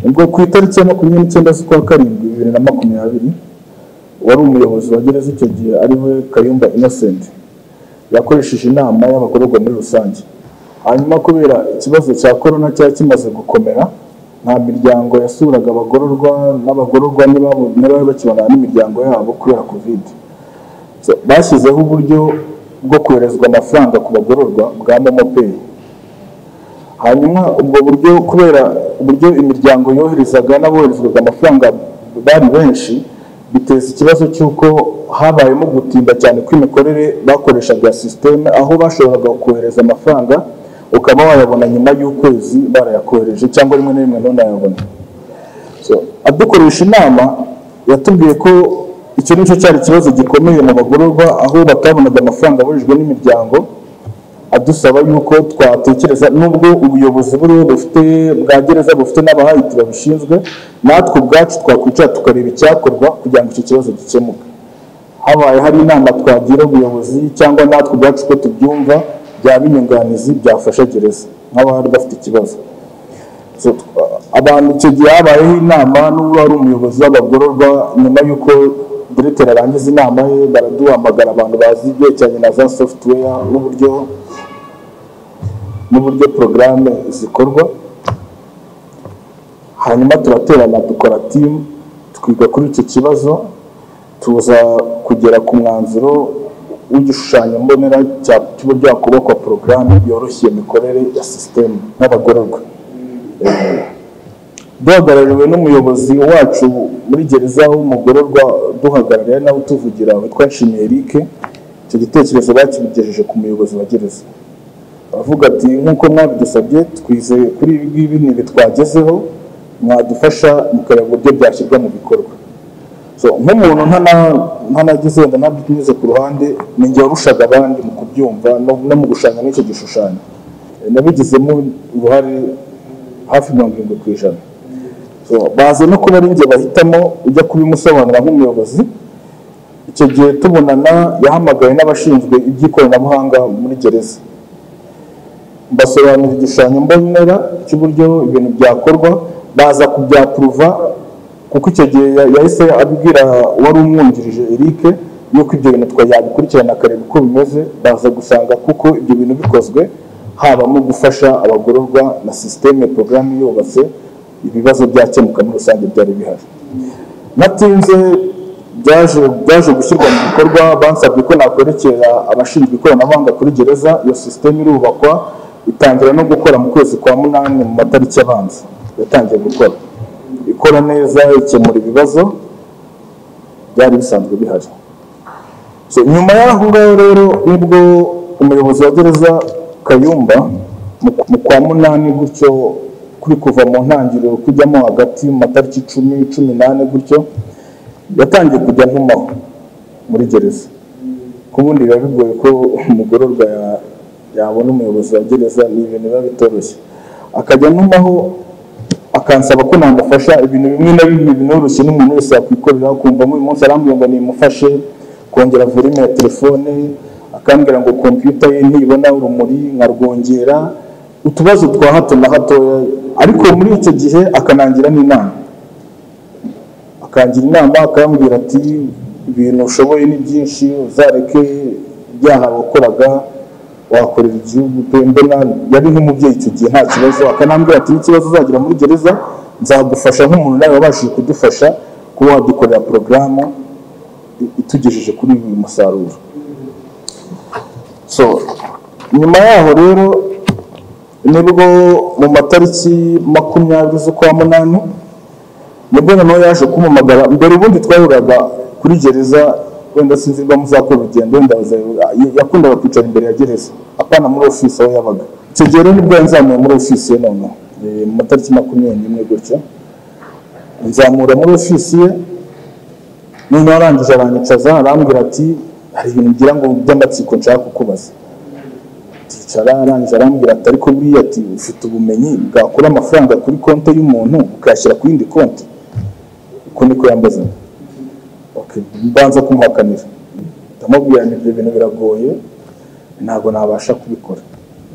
ubwo ku itariki ya makumyabiri n'icyenda z'ukwa karindwi bibiri na makumyabiri wari umuyobozi wa gereza icyo gihe ariwe kayumba innocent yakoresheje inama y'abagororwa muri rusange hanyuma kubera ikibazo cya korona cyari kimaze gukomera nta miryango yasuraga abagororwa n'abagororwa ntibabo- ntibari bakibonana n'imiryango yabo kubera kovide So, bashyizeho uburyo bwo koherezwa amafaranga ku bagororwa bwa momopeyi hanyuma ubwo buryo kubera uburyo imiryango yoherezaga n'aboherezwaga amafaranga bari benshi biteza ikibazo cy'uko habayemo gutinda cyane kw'imikorere bakoreshaga ya sisiteme aho bashoboraga kohereza amafaranga ukaba wayabona nyuma y'ukwezi barayakohereje cyangwa rimwe na rimwe ntunayabone So, adukoresha inama yatubwiye ko icyo nicyo cyari ikibazo gikomeye mu bagororwa aho batabonaga amafaranga abujijwe n'imiryango adusaba yuko twatekereza nubwo ubuyobozi buriho bufite bwa gereza bufite n'abahayiti babishinzwe natwe ubwacu twakwicara tukareba icyakorwa kugira ngo icyo kibazo gikemuke habaye hari inama twagira ubuyobozi cyangwa natwe ubwacu ko tubyumva byaba inyunganizi byafasha gereza nk'abari bafite ikibazo So, twa- abantu icyo gihe habayeho inama n'ubu ari umuyobozi w'abagororwa nyuma y'uko diregiteri arangiza inama ye baraduhamagara abantu bazi ibyerekeranye na za software n'uburyo n'uburyo porogaramu zikorwa hanyuma turaterana dukora timu twiga kuri icyo kibazo tuza kugera ku mwanzuro w'igishushanyo mbonera cya- cy'uburyo hakubakwa porogaramu yoroshye imikorere ya sisitemu n'abagororwa duhagarariwe n'umuyobozi wacu muri gereza w'umugororwa duhagarariye nawe utuvugira witwa Nshimiye Eric icyo gitekerezo bakimugejeje ku muyobozi wa gereza aravuga ati nk'uko mwabidusabye twizeye kuri ibi ngibi ni ibi twagezeho mwadufasha mukareba uburyo byashyirwa mu bikorwa So, nk'umuntu ntana- ntanagize wenda ntabinyuze ku ruhande ni njye warushaga abandi mu kubyumva no- no mu gushanga n'icyo gishushanyo Eh, nabigizemo uruhare hafi mirongo irindwi ku ijana So, baza no kuba ari njye bahitamo ujya kubimusobanura nk'umuyobozi icyo gihe tubonana yahamagaye n'abashinzwe iby'ikoranabuhanga muri gereza mbasobanurira igishushanyo mbonera cy'uburyo ibintu byakorwa baza kubyapuruva kuko icyo gihe ya- yahise abwira wari umwungirije Eric yuko ibyo bintu twa yabikurikirana akareba uko bimeze baza gusanga kuko ibyo bintu bikozwe habamo gufasha abagororwa na sisiteme porogaramu yubatse ibibazo byakemuka muri rusange byari bihari natinze byaje byaje gushyirwa mu bikorwa bansabye ko nakwerekera abashinzwe ikoranabuhanga kuri gereza iyo sisiteme irubakwa itangira no gukora mu kwezi kwa munani mu matariki abanza yatangiye gukora ikora neza ikemura ibibazo byari bisanzwe bihari So, nyuma y'aho ngaho rero nibwo umuyobozi wa gereza kayumba mu mu kwa munani gutyo kuri kuva mu ntangiriro kujyamo hagati mu matariki icumi cumi n'ane gutyo yatangiye kujya ntumaho muri gereza ko ubundi biba bigoye ko umugororwa ya- yabona umuyobozi wa gereza ni ibintu biba bitoroshye akajya ntumaho akansaba ko namufasha ibintu bimwe na bimwe binoroshye n'umuntu wese yakwikorera ukumva nk'uyu munsi arambwira ngo nimufashe kongera volume ya telefone akambwira ngo kompiyuta ye ntibona urumuri nkarwongera utubazo twa hato na hatoya ariko muri icyo gihe akanangira n'inama akangira inama akambwira ati ibintu ushoboye ni byinshi uzareke ibyaha wakoraga wakorera igihugu pe mbona yari nk'umubyeyi icyo gihe nta kibazo akanambwira ati n'ikibazo uzagira muri gereza nzagufasha nk'umuntu nawe wabashije kudufasha kuba wadukorera porogaramu i- itugejeje kuri uyu musaruro so nyuma yaho rero nibwo mu matariki makumyabiri z'ukwa munani nibwo noneho yaje kumumagara mbere ubundi twahuraga kuri gereza wenda sinzi niba muzakora urugendo wenda baza- yakundaga kwicara imbere ya gereza apana muri ofisi aho yabaga icyo gihe rero nibwo yanzamuye muri ofisi ye noneho eh, mu matariki makumyabiri n'imwe gutyo nzamura muri ofisi ye noneho arangije aranyicaza arambwira ati hari ibintu ngira ngo by'amatsiko nshaka kukubaza ticara arangije arambwira ati ariko buriya ati ufite ubumenyi bwakura amafaranga kuri konti y'umuntu ukayashyira ku yindi konti uko niko yambaza okay. mbanza kumuhakanira ndamubwira nti ibyo bintu biragoye ntabwo nabasha kubikora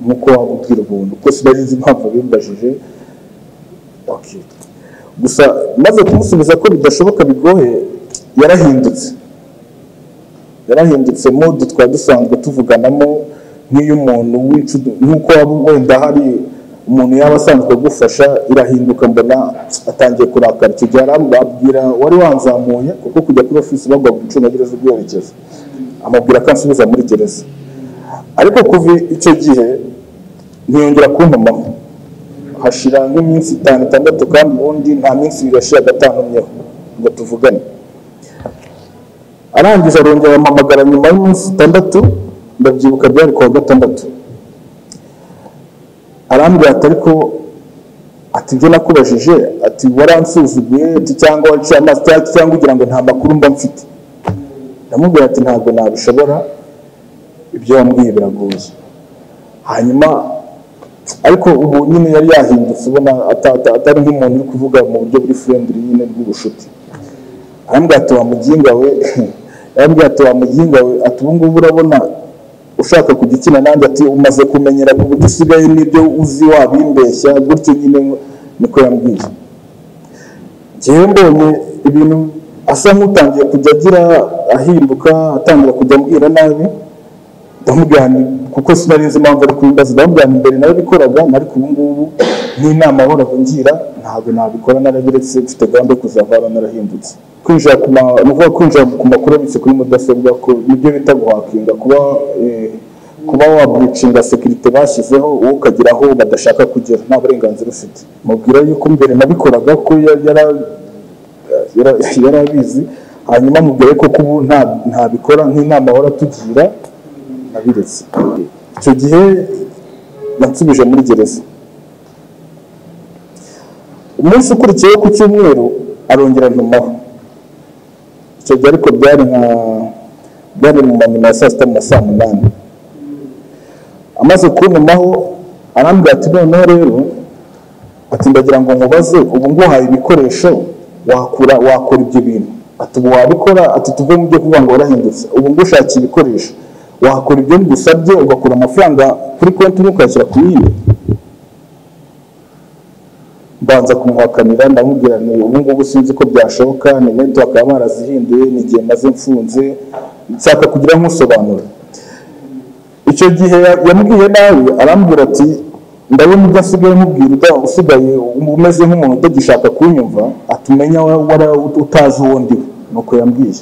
nk'uko wabubwira ubuntu kuko sinari nzi impamvu bimubajije okay. gusa maze kumusubiza ko bidashoboka bigoye yarahindutse yarahindutse mode twari dusanzwe tuvuganamo nk'iy'umuntu w'inshuti nk'uko waba wenda hari umuntu yaba asanzwe agufasha irahinduka mbona atangiye kurakara icyo gihe arambwira wari wanzamuye kuko kujya kuri ofisi bagwa mu icungagereza ubwerekezo amubwira ko ansubiza muri gereza ariko kuva icyo gihe ntiyongera kumpamamo hashira nk'iminsi itanu itandatu kandi ubundi nta minsi ibiri yashira agatandumyeho ngo tuvugane arangije arongera ampamagara nyuma y'iminsi itandatu ndabyibuka byari kuwa gatandatu arambwira ati ariko ati ibyo nakubajije ati waransuzuguye ati cyangwa waciye amaso cyangwa ugira ngo nta makuru mba mfite ndamubwira ati ntabwo nabishobora ibyo wambwiye biragoye hanyuma ariko ubu nyine yari yahindutse ubona ata- ata- atari nk'umuntu uri kuvuga mu buryo buri furendiri nyine bw'ubushuti arambwira ati wa muginga we arambwira ati wa muginga we ati ubu ngubu urabona ushaka kujya ukina nanjye ati umaze kumenyera ku buryo usigaye n'ibyo uzi wabimbeshya gutyo nyine niko yambwiye njyewe mbonye ibintu asa nk'utangiye kujya agira ahinduka atangira kujya ambwira nabi ndamubwirana kuko sinari nzi impamvu ari kubimbaza ndamubwirana imbere narabikoraga ariko ubu ngubu n'inama ahoraga ngira ntabwo nabikora narabiretse mfite gahunda yo kuzavana narahindutse kwinjira ku ma ni ukuvuga kwinjira ku makuru abitse kuri mudasobwa ko nibyo bita guhakinga kuba eh, kuba wabwicinga sekirite bashyizeho wowe ukagera aho badashaka kugera nta burenganzira ufite mubwira yuko mbere nabikoraga ko yari yara- yara- yari abizi hanyuma mubwire ko ubu nta- ntabikora nk'inama ahora atugira nabiretse icyo gihe nansubije muri gereza umunsi ukurikiyeho ku cyumweru arongera ntumaho icyo gihe ariko byari nka byari mu manyuma ya saa sita mu ma saa munani amaze kuntumaho arambwira ati noneho rero ati ndagira ngo nkubaze ubu nguhaye ibikoresho wakura wakora ibyo bintu ati ubu wabikora ati tuve mu byo kuvuga ngo warahindutse ubu ngushakiye ibikoresho wakora ibyo ngusabye ugakura amafaranga kuri konti imwe ukayashyira ku yindi mbanza kumuhakanira ndamubwira nti ubu ngubu sinzi ko byashoboka ni bento bakaba barazihinduye ni igihe maze mfunze nshaka kugira nk'usobanura icyo gihe ya- yambwiye nawe arambwira ati ndabona ibyo asigaye mubwira uda usigaye umeze nk'umuntu utagishaka kunyumva atumenya wari utazi uwo ndiwe nuko yambwiye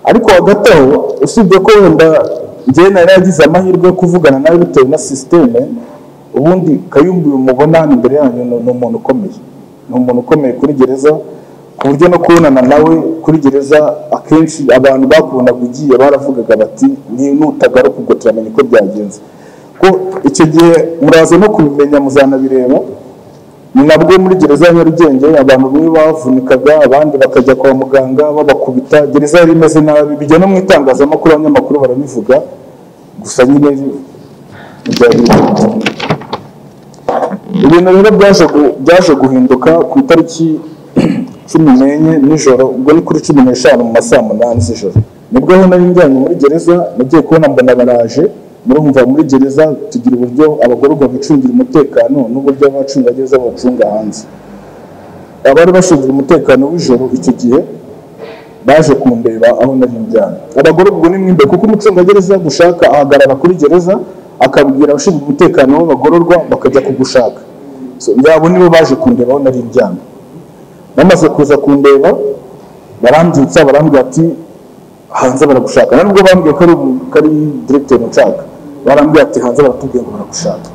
ariko hagati aho usibye ko wenda njyewe nari yagize amahirwe yo kuvugana nawe bitewe na sisiteme ubundi kayumbu uyu mubona hano imbere yanyu ni ni umuntu ukomeye ni umuntu ukomeye kuri gereza ku buryo no kubonana nawe kuri gereza akenshi abantu bakubonaga ugiye baravugaga bati ni nutagaruka ubwo turamenya uko byagenze ko icyo gihe muraza no kubimenya muzanabireba ni nabwo muri gereza ya nyarugenge abantu bamwe bavunikaga abandi bakajya kwa muganga babakubita gereza yari imeze nabi bijya no mu itangazamakuru abanyamakuru barabivuga gusa nyine byari bifite ibintu rero byaje gu- byaje guhinduka ku itariki cumi n'enye nijoro ubwo ni kuri cumi n'eshanu mu ma saa munani z'ijoro nibwo aho nari njyanye muri gereza nagiye kubona mbona baraje murumva muri gereza tugira uburyo abagororwa bicungira umutekano n'uburyo abacungagereza bawucunga hanze abari bashinzwe umutekano w'ijoro icyo gihe baje kundeba aho nari njyana abagororwa ni mwimbe kuko umucungagereza gushaka ahagarara kuri gereza akabwira abashinzwe umutekano w'abagororwa bakajya kugushaka So, yabo nibo baje kundeba aho nari njyana bamaze kuza kundeba barambyutsa barambwira ati hanze baragushaka nari ubwo bambwiye ko ari umu- ko ari diregiteri nshaka barambwira ati hanze baratubwiye ngo baragushaka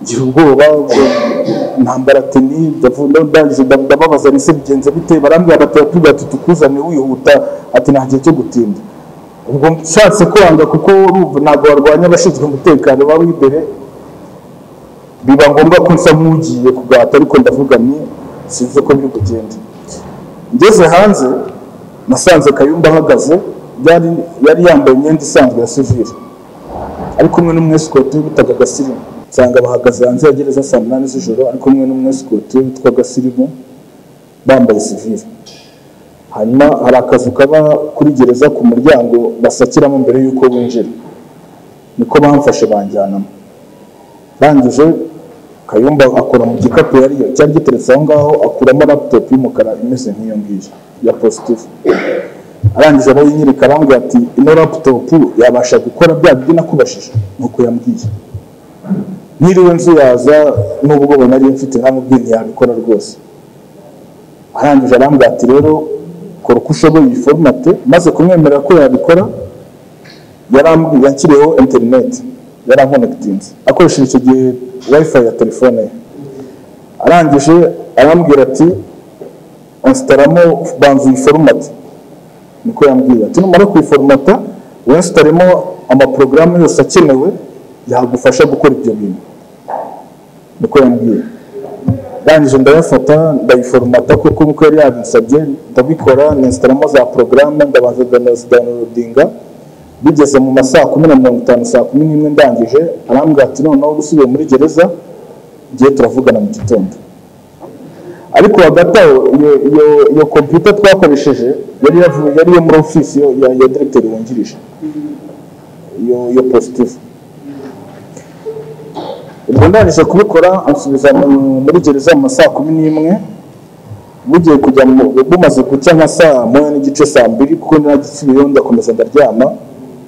ngira ubwoba ubwo- ntambara ati ni ndavunda ndangije nda- ndababaza ni se bigenze bite barambwira bati batubwira ati tukuzane wihuta ati nta gihe cyo gutinda ubwo nshatse kwanga kuko urumva ntabwo barwanya abashinzwe umutekano baba imbere biba ngombwa ko nsa nk'ugiye kugata ariko ndavuga ni sinzi ko biri kugenda ngeze hanze nasanze kayumba ahagaze yari yari yambaye imyenda isanzwe ya sivire ari kumwe n'umwesikoti we bitaga gasirimu nsanga bahagaze hanze ya gereza saa munani z'ijoro ari kumwe n'umwesikoti we witwa gasirimu bambaye sivire hanyuma hari akazu kaba kuri gereza ku muryango basakiramo mbere y'uko winjira niko bamfashe banjyanamo ndangije kayumba akora mu gikapu yari cyari giteretse aho ngaho akuramo laptop y'umukara imeze nk'iyo ngiyo ya positifu arangije aba yinyereka arambwira ati ino laptop yabasha gukora bya bindi nakubashije nuko yambwiye niriwe nzuyaza n'ubwoba nari mfite ntamubwiye ntiyabikora rwose arangije arambwira ati rero kora uko ushoboye iyi forumate maze kumwemerera ko yabikora yarambwiye yanshyiriyeho interineti yarankonekitinze akoresheje icyo gihe wifi ya telefone ye arangije arambwira ati onsitaramo banza iyi forumate niko yambwiye ati numara kuyiforumata winstaremo amaporogaramu yose akenewe yagufasha gukora ibyo bintu niko yambwiye ndangije ndayafata ndayiforumata kuko nkuko yari yabinsabye ndabikora ninstaramo za porogaramu ndabanza ndanosidanorodinga bigeze mu ma saa kumi na mirongo itanu saa kumi n'imwe ndangije arambwira ati noneho usubiye muri gereza ngiye turavugana mu gitondo ariko hagati aho iyo- iyo iyo kompiyuta twakoresheje yari yavuye yari iyo muri ofisi yo- ya ya diregiteri wungirije iyo iyo positifu ubwo ndangije kubikora ansubiza mu- muri gereza mu ma saa kumi n'imwe bugiye kujya mu- bumaze gucya nka saa moya n'igice saa mbiri kuko nagisubiyeho ndakomeza ndaryama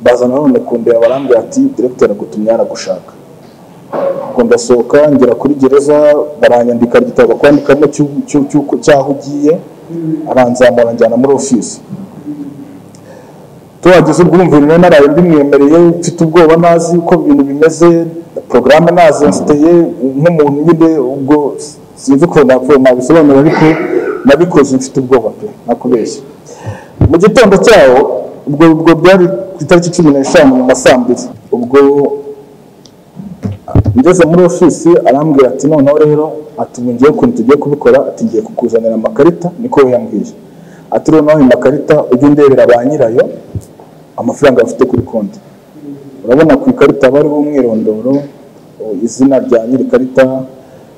baza nanone kundeba barambwira ati diregiteri agutumye yaragushaka ubwo ndasohoka ngera kuri gereza baranyandika igitabo bakwandikamo cy'u- cy'u- cy'uko- cy'aho ugiye aranzamura anjyana muri ofisi tuhageze ubwo urumva ibintu naraye mbimwemereye mfite ubwoba ntazi uko ibintu bimeze porogaramu ntazi nsiteye nk'umuntu nyine ubwo sinzi ko napfuye nabisobanura ariko nabikoze mfite ubwoba pe nakubeshya mu gitondo cyaho ubwo ubwo byari ku itariki cumi n'eshanu mu ma saa mbiri ubwo ngeze muri ofisi arambwira ati noneho rero ati ubu ngiye ukuntu tugiye kubikora ati ngiye kukuzanira amakarita niko we yambwiye ati rero nawe amakarita ujye undebera ba nyirayo amafaranga bafite kuri konti urabona ku ikarita haba hariho umwirondoro u- izina rya nyir'ikarita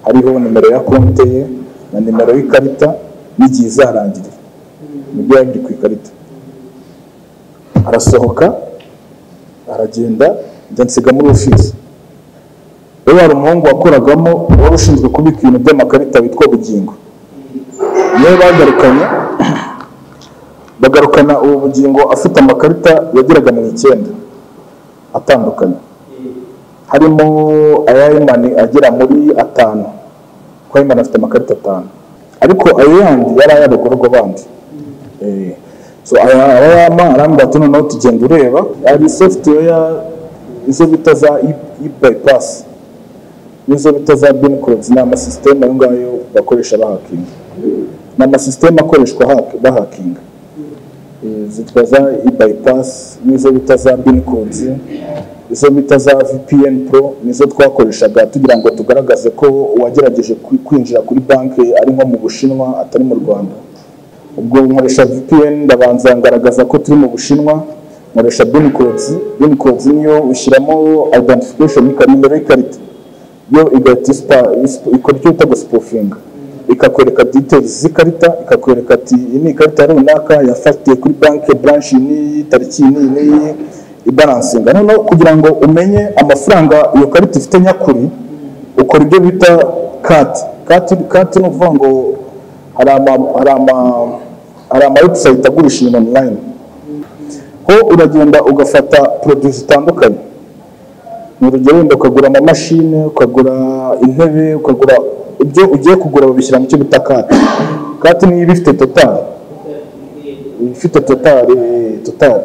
hariho nimero ya konti ye na nimero y'ikarita n'igihe izarangirira nibyo biba biri ku ikarita arasohoka aragenda njya nsiga muri ofisi rero hari umuhungu wakoragamo wari ushinzwe kubika ibintu by'amakarita witwa bugingo niwe bagarukanye bagarukana ubu bugingo afite amakarita yageraga mu icyenda atandukanye harimo aya ayimani agera muri atanu kuko ayimani afite amakarita atanu ariko ayo yandi yari ay'abagororwa bandi Eh, so aya aya yama arambwira ati noneho tugenda ureba hari software ya izo bita za e-bypass n'izo bita za bin codes ni amasisiteme ayo ngayo bakoresha bahakinga ni amasisiteme akoreshwa hack- bahakinga Eh, zitwa za e-bypass n'izo bita za bin codes izo bita za VPN Pro nizo twakoreshaga tugira ngo tugaragaze ko uwagerageje kwi- kwinjira kuri banki ari nko mu Bushinwa atari mu Rwanda ubwo nkoresha VPN ndabanza ngaragaza ko turi mu Bushinwa nkoresha bin codes bin codes niyo ushyiramo identification y'ikarita nimero y'ikarita yo igahita isipa- isipa- ikora icyo bita gusipofinga ikakwereka details z'ikarita ikakwereka ati iyi ni ikarita runaka yafatiye kuri banki branch n'iyi tariki iyi n'iyi n'iyi ibaransinga noneho kugira ngo umenye amafaranga iyo karita ifite nyakuri ukora ibyo bita kati kati kati ni ukuvuga ngo hari ama hari ama hari ama website agurisha ibintu online ho uragenda ugafata produits zitandukanye ni urugero wenda ukagura amamashini ukagura intebe ukagura ibyo ugiye kugura babishyira mu cyo bita kati kati niyo iba ifite totali ifite totali totali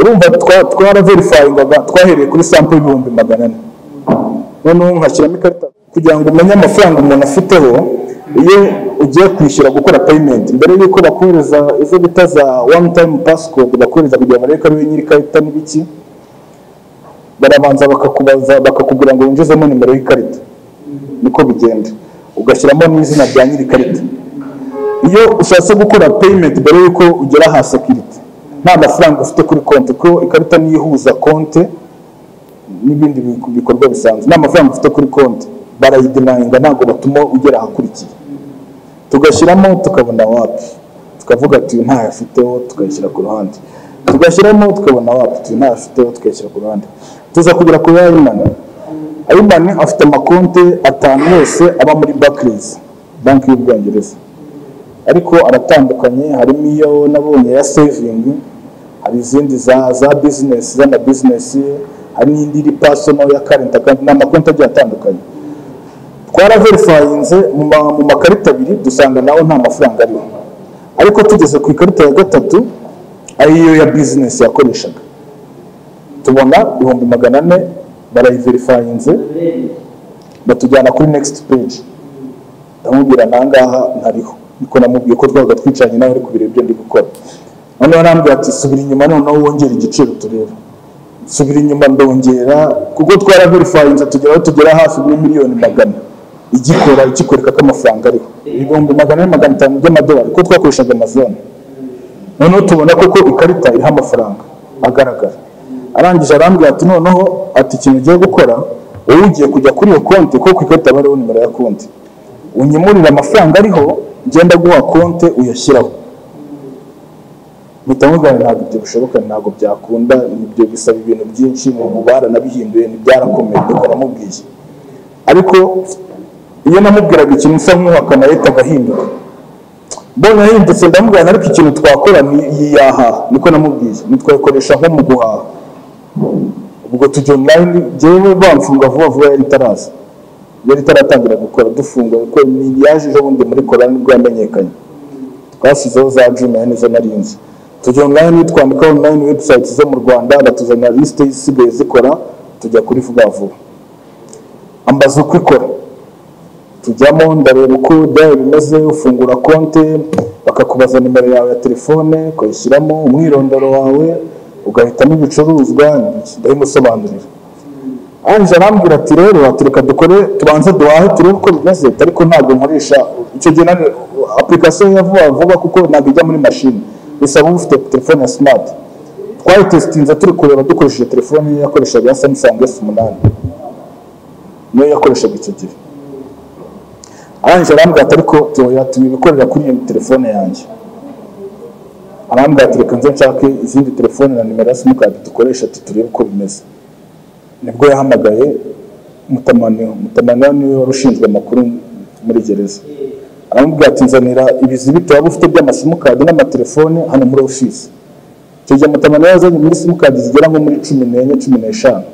urumva twa- twaraverifayingaga twahereye kuri sampo y'ibihumbi magana ane noneho nkashyiramo ikarita kugira ngo umenye amafaranga umuntu afiteho iyo ugiye kwishyura gukora payimenti mbere y'uko bakohereza izo bita za wani tayimu pasikodi bakohereza kugira ngo barebe ko ariwe nyir'ikarita n'ibiki barabanza bakakubaza bakakubwira ngo winjizemo nimero y'ikarita niko bigenda ugashyiramo n'izina rya nyir'ikarita iyo ushatse gukora payment mbere y'uko ugera aha security nta mafaranga ufite kuri konti ko ikarita niyo ihuza konti n'ibindi bi- bikorwa bisanzwe nta mafaranga ufite kuri konti barayidinayinga ntabwo batuma ugera ahakurikiye tugashyiramo tukabona wapi tukavuga ati uyu ntayo afiteho tukayishyira ku ruhande tugashyiramo tukabona wapi tuyu ntayo afiteho tukayishyira ku ruhande tuza kugera ku ya imana Iman afite amakonte atanu yose aba muri Barclays banki y'Ubwongereza ariko aratandukanye harimo iyo nabonye ya saving hari izindi za za business z'ama business hari n'indi iri personal ya current account ni amakonte agiye atandukanye twaraverifayinze mu ma- mu makarita abiri dusanga nawe nta mafaranga ariho ariko tugeze ku ikarita ya gatatu ariyo ya business yakoreshaga tubona ibihumbi magana ane barayiverifayinze batujyana kuri next page ndamubwira nangaha ntariho niko namubwiye ko twabaga twicaranye nawe ari kubireba ibyo ndi gukora noneho arambwira ati subira inyuma noneho wongere igiciro turebe subira inyuma ndongera kuko twaraverifayinze tugera aho tugera hafi muri miliyoni magana igikora ikikwereka ko amafaranga ariho ibihumbi magana ane magana atanu by'amadolari kuko twakoreshaga amazone noneho tubona koko ikarita iriho amafaranga agaragara arangije arambwira ati noneho ati ikintu ugiye gukora wowe ugiye kujya kuri iyo konti kuko ku ikarita haba hariho nimero ya konti unyimurire amafaranga ariho ngenda guha konti uyashyiraho mpita mubwira nti ntabwo ibyo bishoboka ntabwo byakunda ibyo bisaba ibintu byinshi ubu baranabihinduye ntibyarakomeye nuko namubwiye ariko iyo namubwiraga ikintu nsa nk'uhakana yahita agahinduka mbonye ahindutse ndamubwira nti ariko ikintu twakora ni iyi yahaha niko namubwiye ntitwayikoresha nko mu guhaha ubwo tujya online jyewe bamfunga vuba vuba yari itaraza yari itaratangira gukora dufunga kuko ni- yaje ejo bundi muri kora nibwo yamenyekanye twashyizeho za juma nizo narinzi tujya online twandika online website zo mu rwanda batuzanira lisite zisigaye zikora tujya kuri vuba vuba ambaza uko ikora tujyamo ndareba uko byaba bimeze ufungura konte bakakubaza nimero yawe ya telefone ukayishyiramo umwirondoro wawe ugahitamo ibicuruzwa ndabimusobanurira ange arambwira ati rero watureka dukore tubanze duhahe turebe uko bimeze ariko ntabwo nkoresha icyo gihe nani application ya vuba vuba kuko ntabwo ijya muri mashini bisaba uba ufite telefone ya smart twayitesitinze turi kureba dukoresheje telefone ye yakoreshaga ya samsung s umunani niyo yakoreshaga icyo gihe arangije arambwira ati ariko tuya tubikorera kuri iyo telefone yanjye arambwira ati reka nze nshake izindi telefone na nimero ya simukadi dukoresha ati turebe uko bimeze nibwo yahamagaye mutamaniho mutamaniho niwe wari ushinzwe amakuru muri gereza aramubwira ati nzanira ibizibiti waba ufite by'amasimukadi n'amatelefone hano muri ofisi icyo gihe mutamaniho yazanye muri simukadi zigera nko muri cumi n'enye cumi n'eshanu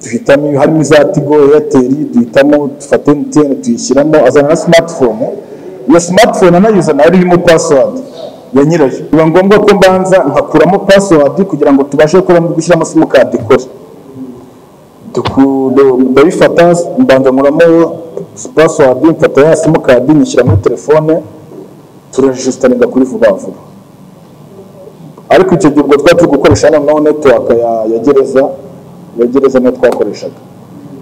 duhitamo harimo iza tigo eyateri duhitamo dufata emutiyeni tuyishyiramo azana na simatifone iyo simatifone anayizana yari irimo pasiwadi ya nyirayo biba ngombwa ko mbanza nkakuramo pasiwadi kugira ngo tubashe gukora gushyiramo simukadi ikora Duku- du- ndabifata mbanza nkuramo password mfata ya simukadi nyishyira muri telefone turarejisitaringa kuri vuba vuba ariko icyo gihe ubwo twari turi gukoresha noneho netiwaka ya ya gereza ya gereza niyo twakoreshaga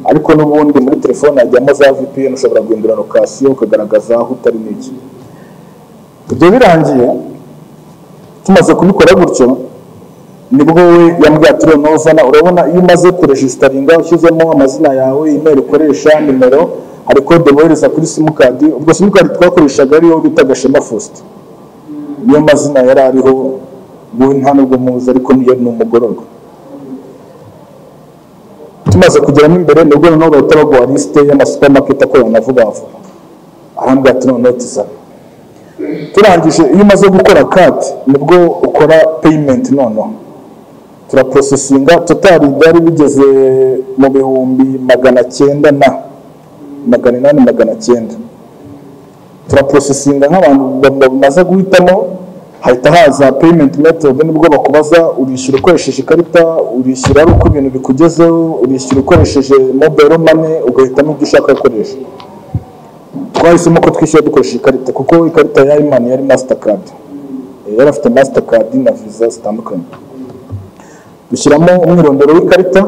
ariko n'ubundi muri telefone hajyamo za vpn ushobora guhindura lokasiyo ukagaragaza aho utari n'iki ibyo birangiye tumaze kubikora gutyo nibwo we yambwiye ati rero nuzana urabona iyo umaze kurejisitaringa ushyizemo amazina yawe imeri ukoresha nimero hari kode bohereza kuri simukadi ubwo simukadi twakoreshaga ariyo bita gashema faustin niyo mazina yari ariho wowe nta nubwo muzi ariko niyo ni umugororwa tumaze kugeramo imbere nibwo noneho bahita baguha lisite y'amasupamaketi akorera na vuba vuba arambwira ati noneho tuzana turangije iyo umaze gukora kati nibwo ukora peyimenti noneho turaporosesinga totari byari bigeze mu bihumbi magana cyenda na magana inani magana cyenda turaporosesinga nk'abantu ba- bamaze guhitamo hahita haza peyimenti metodi nibwo bakubaza urishyura ukoresheje ikarita urishyura ari uko ibintu bikugezeho urishyura ukoresheje mobayiro mane ugahitamo ibyo ushaka gukoresha twahisemo ko twishyura dukoresheje ikarita kuko ikarita ya imani yari masitakadi yari afite masitakadi na viza zitandukanye dushyiramo umwirondoro w'ikarita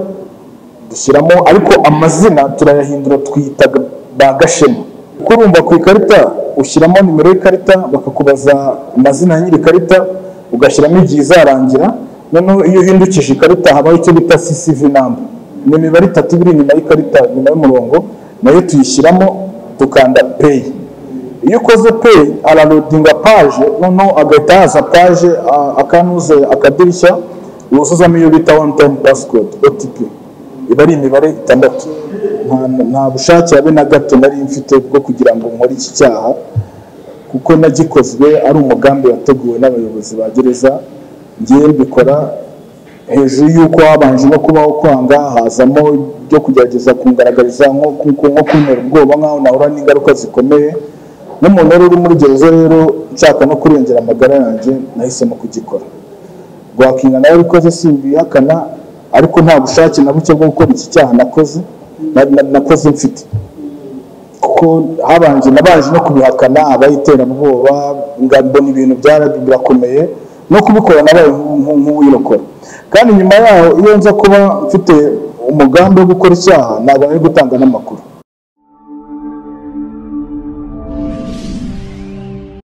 dushyiramo ariko amazina turayahindura twita ba gashema kuko urumva ku ikarita ushyiramo nimero y'ikarita bakakubaza amazina ya nyiri ikarita ugashyiramo igihe izarangira noneho iyo uhindukije ikarita habaho icyo bita ccv number ni imibare itatu iba iri inyuma y'ikarita inyuma y'umurongo nayo tuyishyiramo tukanda pay iyo ukoze pay ararodinga paje noneho agahita haza paje a- akanuze akadirishya wuzuzamo iyo bita one time passcode otp iba ari imibare itandatu nta- nta bushake habe na gato nari mfite bwo kugira ngo nkore iki cyaha kuko nagikozwe ari umugambi wateguwe n'abayobozi ba gereza ngewe mbikora hejuru y'uko habanje no kubaho kwanga hazamo ibyo kugerageza kungaragariza nko ku- nko kuntera ubwoba nk'aho nahura n'ingaruka zikomeye nk'umuntu wari uri muri gereza rero nshaka no kurengera amagara yanjye nahisemo kugikora rwakinga nawe abikoze simbihakana ariko nta bushake na buke bwo gukora iki cyaha nakoze na- na- nakoze mfite kuko habanje nabanje no kubihakana abayiterabwoba nga- mbona ibintu byara- birakomeye no kubikora nabaye nk'uwirokora kandi nyuma yaho iyo nza kuba mfite umugambi wo gukora icyaha ntabwo nari gutanga n'amakuru